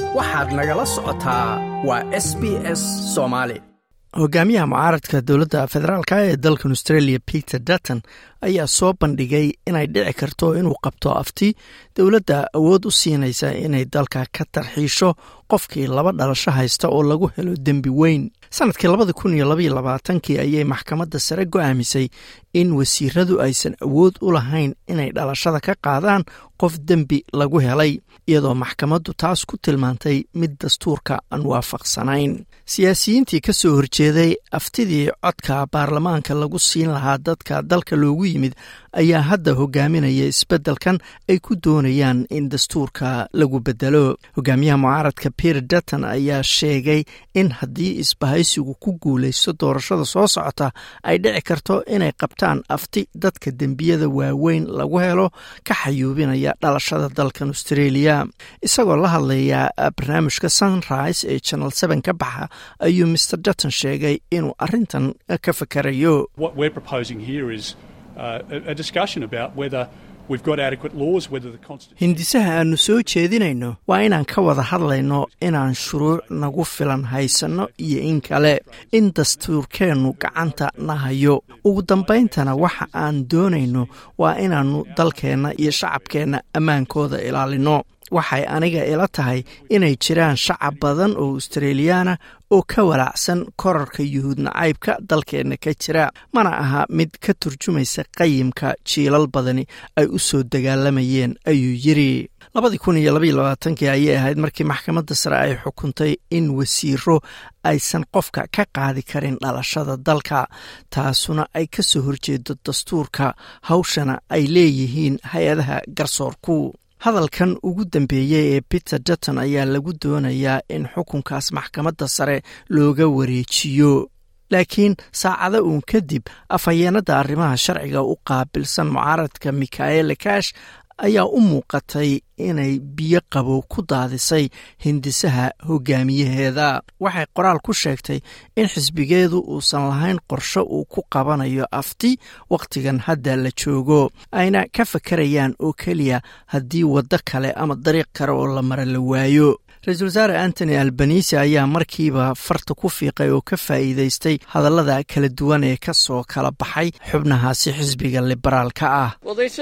waxaad nagala socotaa waa s b s soomaali hogaamiyaha mucaaradka dowladda federaalka ee dalkan australia peter dutton ayaa soo bandhigay inay dhici karto inuu qabto afti dowladda awood u siinaysa inay dalka ka tarxiisho qofkii laba dhalasho haysta oo lagu helo dembi weyn sanadkii labada kun iyo labaiyo labaatankii ayay maxkamadda sare go'aamisay in wasiiradu aysan awood u lahayn inay dhalashada ka qaadaan qof dembi lagu helay iyadoo maxkamaddu taas ku tilmaantay mid dastuurka aan waafaqsanayn siyaasiyiintii ka soo horjeeday aftidii codka baarlamaanka lagu siin lahaa dadka dalka loogu yimid ayaa hadda hogaaminaya isbeddelkan ay ku doonayaan in dastuurka lagu bedelo hogaamiyaha mucaaradka peter dutton ayaa sheegay in haddii isbahaysigu ku guulaysto doorashada soo socota ay dhici karto inay qabtaan afti dadka dembiyada waaweyn lagu helo ka xayuubinaya dhalashada dalkan australia isagoo la hadlaya barnaamijka sunrise ee channel seven ka baxa ayuu mr dutton sheegay inuu arintan ka fakarayo hindisaha aanu soo jeedinayno waa inaan ka wada hadlayno inaan shuruuc nagu filan haysanno iyo in kale in dastuurkeennu gacanta na hayo ugu dambayntana waxa aan doonayno waa inaannu dalkeenna iyo shacabkeenna ammaankooda ilaalino waxay aniga ila tahay inay jiraan shacab badan oo australiyaana oo ka walaacsan korarka yuhuud nacaybka dalkeenna ka jira mana aha mid ka turjumaysa qayimka jiilal badani ay u soo dagaalamayeen ayuu yiri labadii kun iyo labaiyo labaatankii ayay ahayd markii maxkamadda sare ay xukuntay in wasiiro aysan qofka ka qaadi karin dhalashada dalka taasuna ay ka soo horjeedo dastuurka hawshana ay leeyihiin hay-adaha garsoorku hadalkan ugu dambeeyey ee peter dutton ayaa lagu doonayaa in xukunkaas maxkamadda sare looga wareejiyo laakiin saacado uun kadib afhayeenadda arrimaha sharciga u qaabilsan mucaaradka mikaele kash ayaa u muuqatay inay biyo qabow ku daadisay hindisaha hogaamiyaheeda waxay qoraal ku sheegtay in xisbigeedu uusan lahayn qorsho uu ku qabanayo afti wakhtigan hadda la joogo ayna ka fakarayaan oo keliya haddii waddo kale ama dariiq kale oo la mara la waayo ra-iisul wasaare antony albanisi ayaa markiiba farta ku fiiqay oo ka faa'iidaystay hadallada kala duwan ee ka soo kala baxay xubnahaasi xisbiga liberaalka ah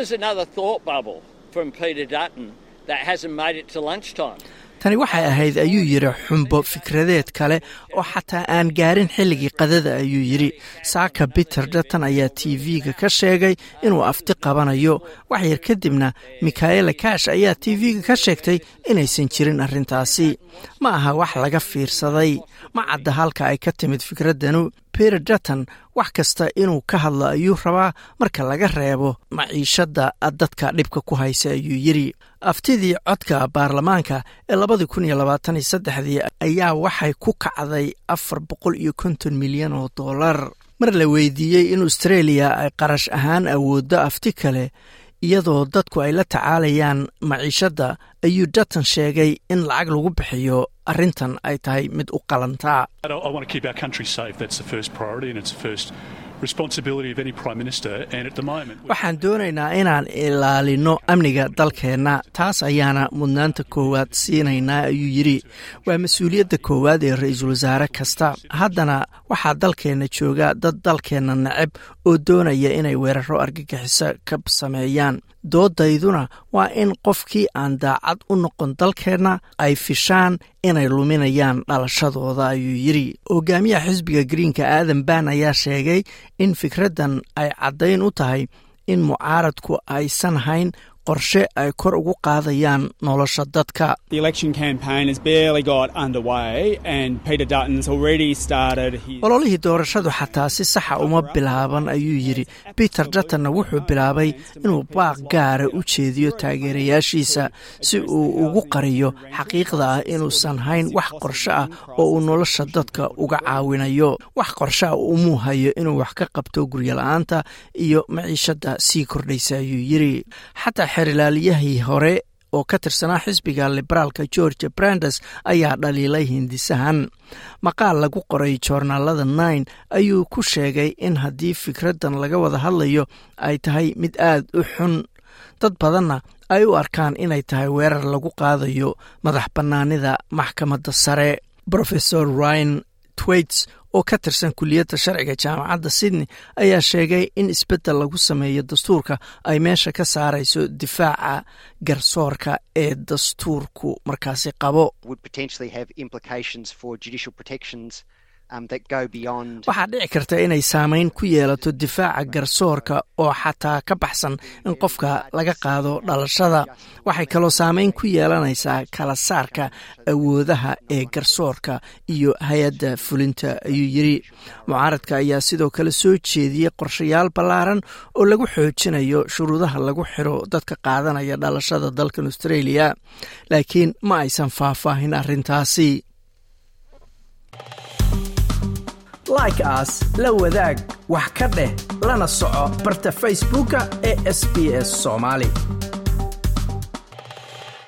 tani waxay ahayd ayuu yidhi xumbo fikradeed kale oo xataa aan gaarin xilligii qadada ayuu yidhi saaka peter dutton ayaa t v-ga ka sheegay inuu afti qabanayo wax yar kadibna mikaela kash ayaa t v-ga ka sheegtay inaysan jirin arrintaasi ma aha wax laga fiirsaday ma cadda halka ay ka timid fikraddanu peter dutton wax kasta inuu ka hadlo ayuu rabaa marka laga reebo maciishadda dadka dhibka ku haysa ayuu yidhi aftidii codka baarlamaanka ee labadii kun iyo labaatan iyo saddexdii ayaa waxay ku kacday afar boqol iyo konton milyan oo dollar mar la weydiiyey in australia ay qarash ahaan awooddo afti kale iyadoo dadku ay la tacaalayaan maciishadda ayuu dutton sheegay in lacag lagu bixiyo arrintan ay tahay mid u qalantaa waxaan doonaynaa inaan ilaalino amniga dalkeenna taas ayaana mudnaanta koowaad siinaynaa ayuu yidhi waa mas-uuliyadda koowaad ee ra-iisul wasaare kasta haddana waxaa dalkeenna jooga dad dalkeenna neceb oo doonaya inay weeraro argagixiso ka sameeyaan doodayduna waa in qofkii aan daacad u noqon dalkeenna ay fishaan inay luminayaan dhalashadooda ayuu yidhi hogaamiyaha xisbiga greenka aadan ban ayaa sheegay in fikraddan ay caddayn u tahay in mucaaradku aysan hayn qorshe ay kor ugu qaadayaan nolosha dadka ololihii doorashadu xataa si saxa uma bilaaban ayuu yidhi peter duttonna wuxuu bilaabay inuu baaq gaara u jeediyo taageerayaashiisa si uu ugu qariyo xaqiiqda ah inuusan hayn wax qorshe ah oo uu nolosha dadka uga caawinayo wax qorshe ah umuu hayo inuu wax ka qabto guryola-aanta iyo maciishadda sii kordhaysa ayuu yidhi xataa xerilaaliyahii hore oo ka tirsanaa xisbiga liberaalka georgia brandes ayaa dhaliilay hindisahan maqaal lagu qoray joornaalada nine ayuu ku sheegay in haddii fikraddan laga wada hadlayo ay tahay mid aad u xun dad badanna ay u arkaan inay tahay weerar lagu qaadayo madax bannaanida maxkamadda sare rofesor ryan twaits oo ka tirsan kuliyadda sharciga jaamacadda sydney ayaa sheegay in isbeddel lagu sameeyo dastuurka ay meesha ka saarayso difaaca garsoorka ee dastuurku markaasi qabo waxaa dhici karta inay saameyn ku yeelato difaaca garsoorka oo xataa ka baxsan in qofka laga qaado dhalashada waxay kaloo saameyn ku yeelanaysaa kala saarka awoodaha ee garsoorka iyo hay-adda fulinta ayuu yiri mucaaradka ayaa sidoo kale soo jeediyey qorshayaal ballaaran oo lagu xoojinayo shuruudaha lagu xiro dadka qaadanaya dhalashada dalkan australia laakiin ma aysan faahfaahin arrintaasi like aas la wadaag wax ka dheh lana soco barta facebooka ee sb s soomaali